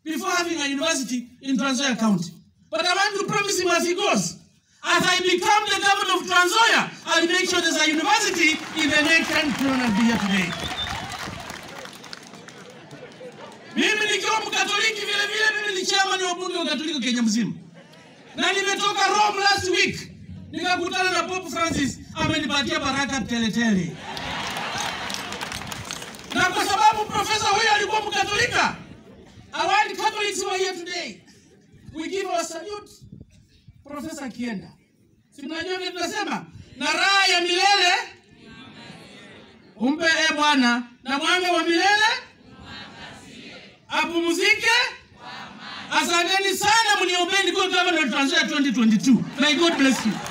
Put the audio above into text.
before having a university in Trans Nzoia County. But I want to promise him as he goes, as I become the governor of Trans Nzoia, I'll make sure there's a university in the next country and I'll be here today. Mimi nikiwa Mkatoliki vile vile, mimi ni chairman wa bunge wa Katoliki Kenya mzima, na nimetoka Rome last week nikakutana na Pope Francis, amenipatia baraka teletele, na kwa sababu profesa huyo alikuwa Mkatolika, our Catholics who are here today, we give our salute Profesa akienda, si mnajua vile tunasema, na raha ya milele umpe e Bwana, na mwanga wa milele apumzike. Asanteni sana, mniombeni kwa governor Trans Nzoia 2022. May God bless you.